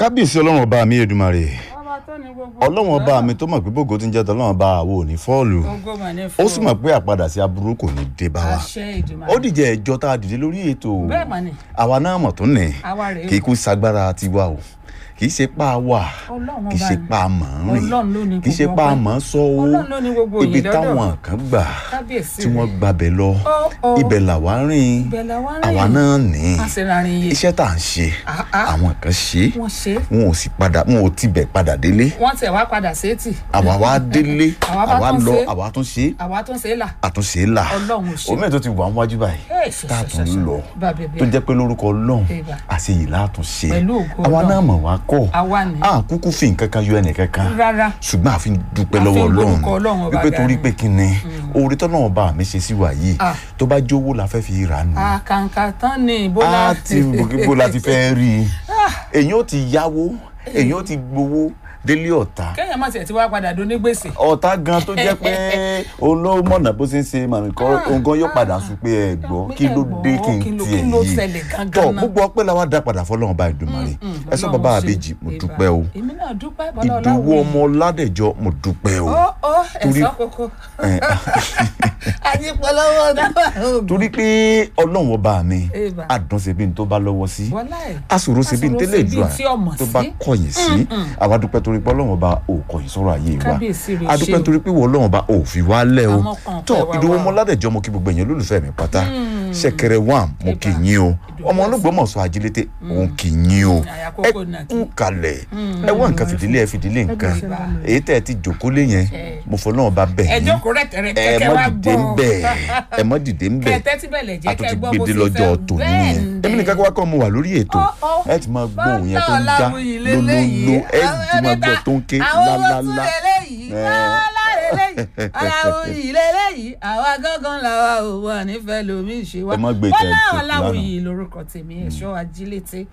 kábíyèsí ọlọ́run ọba mi Èdùmàrè ọba tó ní gbogbo ọlọ́run ọba mi tó mọ̀ pé bògo ti ń jẹ́ tọ́lọ́run ọba àwo ò ní fọ́ọ̀lù ogo mà ní ó fún sì mọ̀ pé àpadà sí aburú kò ní dé bá wa àṣẹ ìdùnnú ó dìjẹ́ ẹjọ́ tá a dìde lórí ètò bẹ́ẹ̀ mà ní àwa náà mọ̀ tó nì àwa rèé kì í kú sagbára tiwa o kì í ṣe pa á wà ọlọ́run kì í ọba ṣe ni. pa á mọ̀ ń rìn ọlọ́run ló ní kì í ṣe gbogbo pa á ọpẹ́. mọ̀ ń sọ o ọlọ́run ló ní gbogbo ibi òyìn lọ́dọ̀ táwọn kan gbà kábíyèsí tí wọ́n rẹ̀. gbabẹ̀ lọ Ó, ó. ibẹ̀ làwa rìn ibẹ̀ làwa rìn. àwa náà ní a sì rárìn iye iṣẹ́ tá à ń ṣe Ah, ah. àwọn kan ṣe é wọ́n ṣe é wọn ò sì padà wọn ò tibẹ̀ padà délé wọ́n tẹ̀ wá padà sétì àwa wá délé Àwa bá àwa tún lọ ṣe. àwa tún ṣe àwa tó ń ṣe é là àtúnṣe là Ọlọ́run ò ṣe. omi tó ti wà níwájú báyìí Ẹ̀, ṣe, tá a ṣe, tún ṣe, ṣe. lọ Bá bẹ̀bẹ̀. tó jẹ́ pé lórúkọ Ọlọ́run Ìbà. àṣeyìí látúnṣe Pẹ̀lú ògo àwa Ọlọ́run. náà mọ̀ wá kọ́ Àwa ni. a kúkú fi nǹkan kan yọ ẹnìkankan rárá ṣùgbọ́n àfi dúpẹ́ A fi lọ́wọ́ ń Ọlọ́run gbórúkọ Ọlọ́run ọba wípé ga torí ni. pé kí ni oore tọ́nà ọba mi ṣe sí wa yìí Ah. tó bá jówó la fẹ́ fi rà nù àkàǹkà tán ni bólá á ti gbogbo la ti fẹ́ rí i èyàn ó ti yáwó èyàn ó ti gbowó délé ọ̀tá kéèyàn má tiẹ̀ ti wá padà dún ní gbèsè ọ̀tá gan tó jẹ́ pé òun ló mọ̀nà bó ṣe ń ṣe màmí kọ́ òun gan yóò padà sùn pé ẹ gbọ́ kí ló dé kí n Kí ló- tiẹ̀ kí ló yìí ṣẹlẹ̀ gangan tọ́ náà? gbogbo ọpẹ́ la wá dá padà fọlọ́run bá Èdùmàrè ẹ sọ bàbá àbèjì mo dúpẹ́ o èmi náà dúpẹ́ bọ́lá ìdòwú ọláwọ̀ ọmọ ládẹjọ mo dúpẹ́ o ó ó Torí- ẹ̀sọ́ kókó Eh, àti pọlọ́wọ́ dábàá òògùn torí pé ọlọ́run ọba mi Eba. àdùn ṣe bí n tó bá lọ́wọ́ sí wọlá ẹ̀ àsòro ṣe bí n tẹ́lẹ̀ Àsọ̀rọ̀ ṣe bí ìdúrà tí ọmọ tó bá sí. kọ̀yìn sí àwa dúpẹ́ torí pé ọlọ́run ọba ò kọ̀yìn sọ̀rọ̀ ayé wa Kábíyèsí rẹ̀ a dúpẹ́ ṣe o. torí pé wọ́n ọlọ́run ọba ò fi wá lẹ̀ o Àmọ́ kan tọ́ pẹ́ wá ìdòwú wá. ọmọ ládẹjọ mo kí gbogbo èèyàn olólùfẹ́ mi pátá ṣẹ̀kẹ̀rẹ̀ wà mo kì í yín o Ìdòwú ọmọ olóògbómọ̀ṣọ́ ajílété òun kì í yín o àyà ẹ kókó nà kí. kú kalẹ̀ ẹ wá nǹkan fìdílé ẹ fìdílé nǹkan Eba. èyí tẹ́ ẹ ti jòkó lé yẹn Eh. mo fọ́ náà bá bẹ̀ ẹ yín jókòó rẹ̀ tẹ̀rẹ̀ ẹ kẹ́kẹ́ mọ́ wá dìde ń gbọ́ bẹ̀ ẹ mọ́ dìde ń bẹ̀ kẹ́tẹ́ tí bẹ̀lẹ̀ jẹ́ àtúntì kẹ́ gbọ́ bó gbèdé ṣe lọ́jọ́ fẹ́ tòní bẹ́ẹ̀ yẹn èmi nìkan wá kọ́ mo wà lórí ètò Ó, ó. ẹ ti máa gbọ́ òun yẹn tó ń Bọ́lá já Ọláwuyì lólóló leléyìí. ẹ ti máa gbọ́ tó ń ké àwọn owó tún lálálá leléyìí Eh. bọ́lá leléyìí Ọláwuyì leléyìí àwa gángan làwa ò wà nífẹ̀ẹ́ lómi ṣe wá Ẹ má gbé Bọ́lá tẹ̀- tẹ̀ Ọláwuyì lórúkọ tèmi ẹ̀ṣọ́ ajílété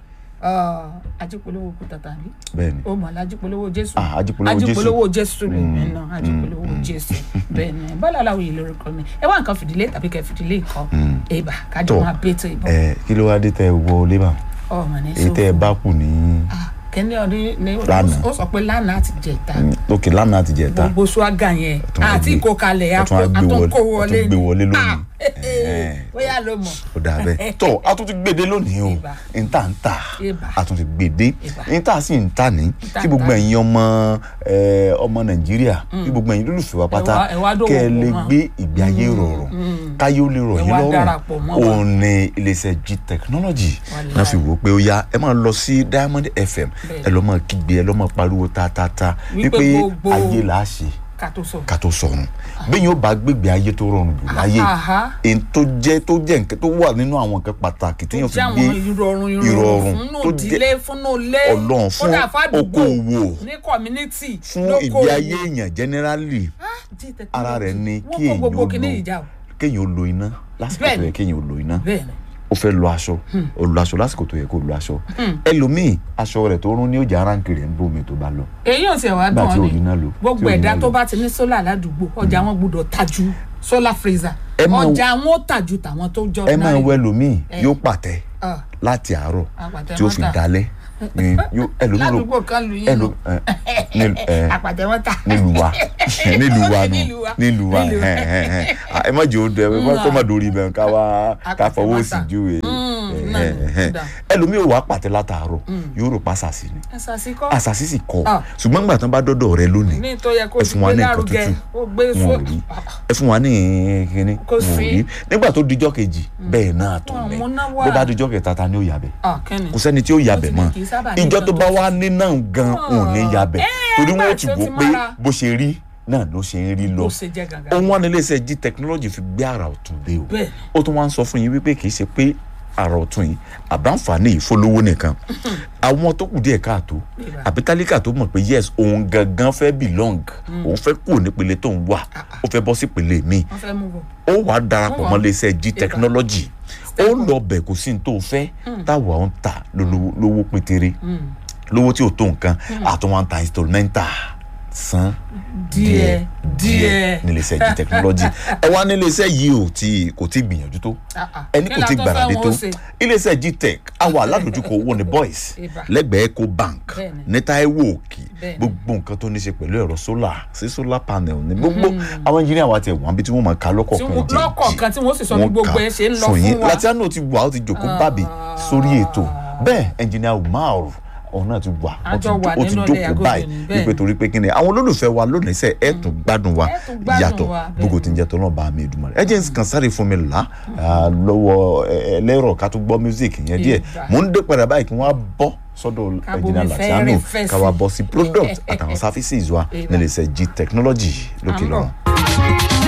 ajípolówó kú tata bí bẹ́ẹ̀ ni ó mọ̀ ajípolówó jésù Ah, Ajípolówó Jésù. ajípolówó jésù rẹ̀ mí náà ajípolówó jésù bẹ́ẹ̀ ni Bọ́lá Ọláwuyì lórúkọ mi ẹ wá nǹkan fìdílé tàbí kẹ́ fìdílé nǹkan èèbà kájọ Tọ́. máa bẹ́ẹ̀ tó ìbọn ẹ kí ló wá dé tẹ wọ lébà ọmọ ní èyí tẹ ẹ sọ bá kù ní kẹ́ni ọdún ní Lánàá. ó sọ pé lánàá àti jẹta òkè lánàá àti jẹta gbogbo swaga yẹn tún wá àti gbé- ìkókalẹ̀ ẹ tún wá gbé wọlé- àtúnkó ẹ tún wọlé gbé wọlé lónìí. Ah, Eh. bóyá ló mọ̀ ó dà bẹ́ẹ̀ tọ́ a tún ti gbèdé lónìí o Ìbà. n ta n ta Ìbà. a tún ti gbèdé Ìbà. n ta sì ń ta ní ta kí ń gbogbo ta. ẹ̀yin ọmọ ẹ, ọmọ nàìjíríà kí gbogbo ẹ̀yin lólùfẹ́ wa pátá Ẹ wá- ẹ wá dòwò kẹ́ ẹ pọ̀ lè mọ́. gbé ìgbé ayé rọrùn káyé ó lè rọ̀ Ẹ yín wá lọ́rùn darapọ̀ mọ́ wa. òun ni iléeṣẹ́ g technology Wàláì. náà fi wò ó pé ó yá ẹ máa lọ sí diamond fm Bẹ́ẹ̀. ẹ lọ máa kígbe ẹ lọ máa pariwo tatata Wípé wípé gbogbo- ayé là á ṣe ká tó sọ. ká tó sọrun bẹ́ẹ̀ yóò bá gbégbé ayé tó rọrùn jù láyé Àhá. èyí tó jẹ́ tó jẹ́ nǹkan tó wà nínú àwọn nǹkan pàtàkì tó téèyàn fi jẹ́ àwọn gbé ìrọ̀rùn ìrọ̀rùn ìrọ̀rùn fún tó òdílé fún òlé Ọlọ́run fún kódà fàdúgbò okòòwò, ní community fún lóko ìgbé ayé èèyàn generally Ah, G technology. ara rẹ̀ ni Wọ́n kí kó èèyàn gbogbo ó kìíní ìjà lo o kéèyàn ó lo iná lásìkò tó Bẹ́ẹ̀ni. yẹ kéèyàn ó lo iná bẹ́ẹ̀ ni ó fẹ́ lo aṣọ ó lo aṣọ lásìkò tó yẹ kó lo aṣọ ẹlòmíì aṣọ rẹ̀ tó rún ní òjà aránkì rẹ̀ ń bómi tó bá lọ èyí ò sì wá Nígbà tí dùn ò ọ́ ní iná lò, ni tí gbogbo ò ní ẹ̀dá iná tó lò. bá ti ní sólà ládùúgbò ọjà wọn gbọ́dọ̀ tajú solar freezer Ẹ máa- ọjà wọn ó tàjú tàwọn tó jọ ẹ máa náírà. wọ ẹlòmíì Eh. yóò pàtẹ Ah, láti àárọ̀ Àpàtẹ tí ó wọn fi tà. dalẹ̀ ni yóò ẹlòmíì ló ládùúgbò kan lu yín ẹlò nù ẹ nílùú ẹ àpàtẹ wọn tà nílùú wa nílùú wa nù Nílùú wa. nílùú wa Nílùú wa. ẹ ẹ ẹ ẹ má jẹ́ òdo ẹ má kọ́ má dorí bẹ́ẹ̀ ká wá ká Àpàtẹ fọwọ́ wọn sí tà. júwe Mm, náà ẹ, ló ẹ, ẹ. dà. ẹlòmíì ò wá pàtẹ látàárọ̀ yóò rò pa àṣàṣì ni ẹsà sí kọ́ àṣàṣì sì kọ Ah. ṣùgbọ́n gbà tán bá dọ́dọ̀ rẹ lónìí ní tó yẹ kó ẹ ti fún wa gbé ní nǹkan lárugẹ tútù ó gbé wọn fún ò rí ẹ fún wa ní kíní Kò wọn ò sí. rí nígbà tó dijọ́ kejì bẹ́ẹ̀ náà tó Wọn lẹ̀ múná wá. bó bá dijọ́ kẹta ta ni ó yàbẹ̀ ah kẹ́ni kò sẹ́ni tí ó yabẹ̀ Ó ti ní mọ́ kì í sábà ní ìjọ nǹkan tó tó bá wá ní náà gan òun ní yabẹ̀ Eh, torí wọn ò báyìí ti tó wò ti pé mára. bó ṣe rí náà ló ṣe ń rí lọ ó ṣe jẹ́ gàgà ohun wọn nílé iṣẹ́ g technology fi gbé àrà ọ̀tún dé o Bẹ́ẹ̀. ó tún wá ń sọ fún yín wípé kì í ṣe pé àrà ọ̀tún yìí àbáǹfààní ìfọlówó nìkan àwọn tó kù díẹ̀ káàtó Ìbá. àbí tálíkà tó mọ̀ pé yes òun gangan fẹ́ belong òun fẹ́ kúrò nípele tó ń wà ó fẹ́ bọ́ sípele míì wọ́n fẹ́ mú bọ̀ ó wàá darapọ̀ Wọ́n mọ́ wà. iléeṣẹ́ g technology ó lọ bẹ̀ kò sí ní tó fẹ́ táwa ń tà lólówó lówó pétéré lówó tí ò tó nǹkan àtúnwá ń ta instrumental san díẹ̀ díẹ̀ nílé iṣẹ́ g technology ẹ wá nílé iṣẹ́ yìí ò tí kò tí gbìyànjú tó Ah, ah. ẹni Kí kò la tí tó gbàràdé fẹ́ tó wọn ó ṣe? ilé iṣẹ́ g tech àwa aládùúgbò owó ni boys Ibà. lẹ́gbẹ̀ẹ́ eco bank Bẹ́ẹ̀ni. ní Táíwò Òkì Bẹ́ẹ̀ni. gbogbo nǹkan tó ní ṣe pẹ̀lú ẹ̀rọ solar sí solar panel ní gbogbo àwọn engineer wa ti ẹ̀ wọ́n bí tí wọ́n máa ka Tí lọ́kọ̀ọ̀kan wọ́n- jẹ́ lọ́kọ̀ọ̀kan tí wọ́n sì sọ bí wọ́n gbogbo kà ẹ̀ ṣe ń lọ fún yín fún wa. Latiano ti wà ó ti jòkó bàbí sórí ètò bẹ́ẹ̀ engineer Umar òun náà ti wà ó ti Àjọ wà ó ti nínú ilé jókòó Agodo báyìí ni, bẹ́ẹ̀ wípé torí pé kí ni àwọn olólùfẹ́ wa lónìí sẹ́ ẹ̀ tún gbádùn wa Ẹ tún gbádùn yàtọ̀ wa, bẹ́ẹ̀ gbogbo tí ń jẹ́ tọ́lọ́ bá mi dùn mọ́ ẹ jẹ́ n kàn sáré fún mi là á lọ́wọ́ ẹ- ẹlẹ́rọ̀ ká tún gbọ́ music yẹn díẹ̀ Ìgbà. mò ń dé padà báyìí kí wọ́n á bọ́ sọ́dọ̀ Ká engineer bomi Latiano fẹ́rẹ́ fẹ́ ká wá sí. bọ́ sí product àtàwọn services wa Ìgbà. nílé iṣẹ́ G technology lókè À ń bọ̀. lọ́rùn.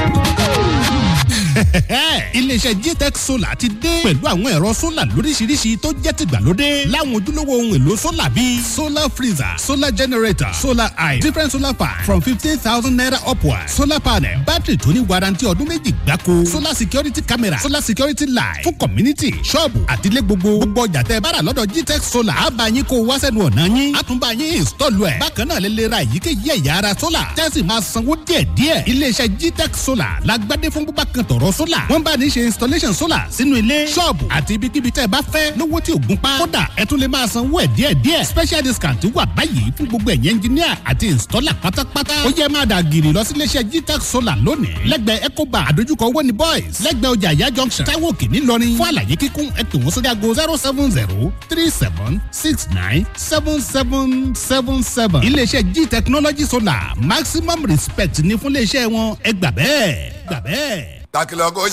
iléeṣẹ́ gtech solar ti dé pẹ̀lú àwọn ẹ̀rọ solar lóríṣiríṣi tó jẹ́ tìgbàlódé láwọn ojúlówó ohun èlò solar bíi solar freezer solar generator solar eye different solar fan from fifteen thousand naira upward solar panel battery tó ní warranty ọdún méjì gbáko solar security camera solar security light fún community ṣọ́ọ̀bù àtìlẹ́ gbogbo gbogbo ọjà tẹ́ ẹ bá rà lọ́dọ̀ gtech solar á bá yín kó wá sẹ́nu ọ̀nà yín á tún bá yín install ẹ̀ bákan náà lè lè ra èyíkéyìí ẹ̀yà ara solar tẹ́sí máa sanwó díẹ̀díẹ̀ iléeṣẹ́ gtech solar lágbádé fún búbá kan tọ̀rọ̀ solar wọ́n bá ní ṣe installation solar sínú ilé ṣọ́ọ̀bù àti ibikíbi tẹ́ ẹ bá fẹ́ lówó tí ò gún pa kódà ẹ tún lè máa sanwó ẹ̀ díẹ̀díẹ̀ special discount wà báyìí fún gbogbo ẹ̀yẹ engineer àti installer pátápátá ó yẹ máa dà gírì lọ sí iléeṣẹ́ gtech solar lónìí lẹ́gbẹ̀ẹ́ ecoba àdójúkọ owó ni boys lẹ́gbẹ̀ẹ́ ọjà ìyá junction taiwo òkè ńìlọrin fún àlàyé kíkún ẹ pè wọ́n sórí aago zero seven zero three seven six nine seven seven seven seven iléeṣẹ́ g technology solar maximum respect ní fún iléeṣẹ́ wọn ẹ gbà bẹ́ẹ̀ gbà bẹ́ẹ̀. takilọgọ